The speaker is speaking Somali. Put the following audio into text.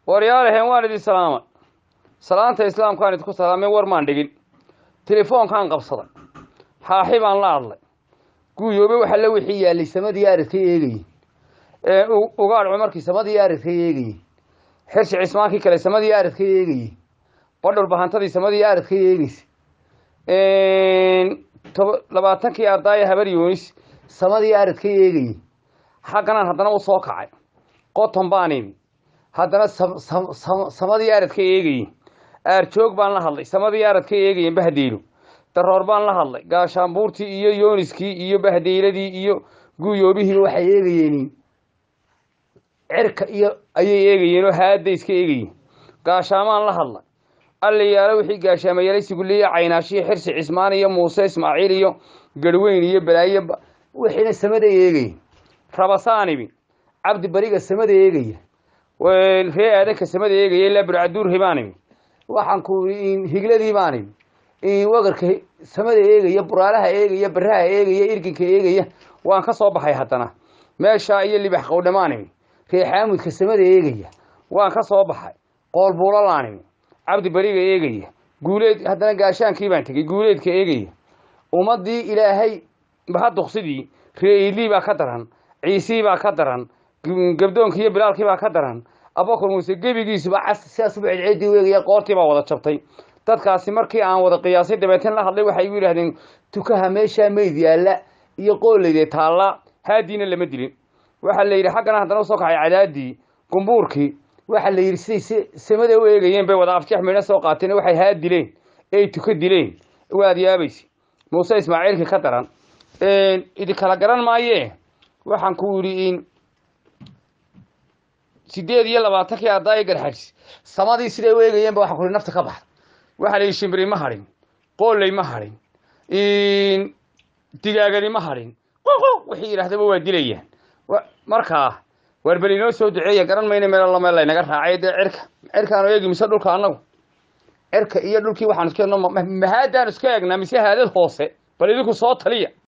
waryaalaheen waan idin salaamay salaanta islaamkaan idinku salaamay war maan dhigin telefoonkaan qabsaday xaaxi baan la hadlay guuyoobe waxa la wixii yaallay samadii aradka eegayey ugaadh cumarkii samadii aradka eegayey xirsi cismaankii kale samadii aradka eegayey badhul bahantadii samadii aradka eegeysa labaatankii ardaaya habar yoonis samadii aradka eegayey xagganaan haddana u soo kacay qoton baan imi haddana samadii aradka eegayey aarjoog baan la hadlay samadii aradka eegayen bahdeelo daroor baan la hadlay gaashaanbuurtii iyo yooniskii iyo bahdeyladii iyo guuyoobihii waxay eegayeen cirka iyo ayay eegayeen oo haadda iska eegayeen gaashaamaan la hadlay allayaalo wixii gaashaamayalay siguliya caynaashiyo xirsi cismaan iyo muuse ismaaciil iyo garhweyn iyo balaayo wixiina samada eegayeen rabasaanibi cabdi bariga samada eegaya ree aadanka samada eegaya ilaa burcaduurhi baan imi waxaan ku higladii baan imi wagarka samada eegaya buraalaha eegaya baraha eegaya irginka eegaya waan ka soo baxay haddana meeshaa iyo libax qowdhamaan imi ree xaamudka samada eegaya waan ka soo baxay qoolbuulalaan imi cabdi bariga eegaya guuleed haddana gaashaankii baan tegey guuleedka eegaya ummadii ilaahay bahaduksidii ree iilii baa ka daran ciisii baa ka daran gabdoonkii iyo bilaalkii baa ka daran abakar muuse gebigiisuba cas sidaasuba celceedii u eegaya qoortii baa wada jabtay dadkaasi markii aan wada qiyaasay dabeeteen la hadlay waxay igu yidhahdeen tukaha meeshaa meyd yaalla iyo qooleyde taalla haadiina lama dilin waxaa la yidhi xaggana haddana usoo kacay cadaadii gumbuurkii waxaa la yidhi siday samada u eegayeen bay wada afjeex midho soo qaateen waxay haa dileen ey tuka dileen waad yaabaysa muuse ismaaciilkii ka daran idinkala garan maayee waxaan ku yidhi sideed iyo labaatankii ardaaya garxajis samadii siday u eegayeenba waxaa ku nafta ka baxda waxaa la yidhi shimbiri ma hadhin qooley ma hadhin digaagani ma hadhin wixii yidhahdaba waa dilayaan markaa waar bel inoo soo duceeya garan mayna meel alla meel laynaga raacay dee cirka cirkaanu eegi mise dhulka annagu cirka iyo dhulkii waxaan iska mahaadaan iska eegnaa mise haadad hoose bal idinku soo taliya